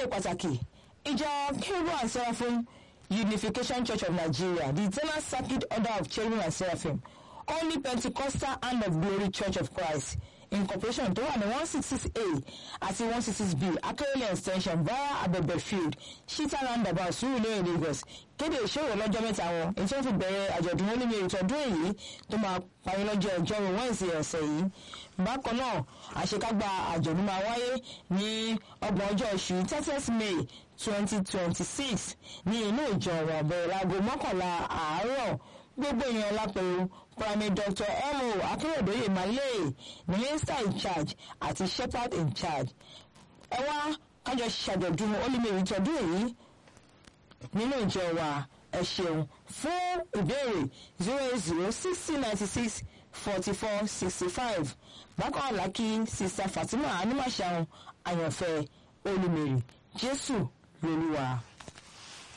ìkéde pàtàkì ìjọ kérúbù and seraphim unification church of nigeria the eternal circuit order of cherubim and seraphim only pentecostal hand of glory church of christ incorporation tó wà ní one six six a àti one six six b akérèlé extension via abẹ́bẹ̀ field shita roundabout surulere lagos kéde ìṣòro lọ́jọ́ mẹ́ta wọn èyí tí wọ́n fi bẹ̀rẹ̀ àjọ̀dún olómi ìtọ́dún èyí tó máa parí lọ́jọ́ ọjọ́rú wẹ́ǹsì ọ̀sẹ̀ yìí bákan náà àṣekágbá àjọ̀dún máa wáyé ní ọgbọ̀n ọjọ́ oṣù thirtieth may twenty twenty six ní inú ìjọ wọn bẹ̀rẹ̀ láago mọ́kànlá àárọ̀ gbogbo èèyàn lápẹ̀rù primary doctor mo akérèdọ́yè malay minister in charge àti shepherd in charge ẹ wá kájọ ṣàjọ̀dún olùmẹ̀rì tọdún èyí nínú ìjọ wa ẹ ṣeun fún ìbéèrè zero eight zero sixty ninety six forty four sixty five bákan àlákì sista fatima animashaun àyànfẹ́ olùmẹ̀rì jésù lolúwa.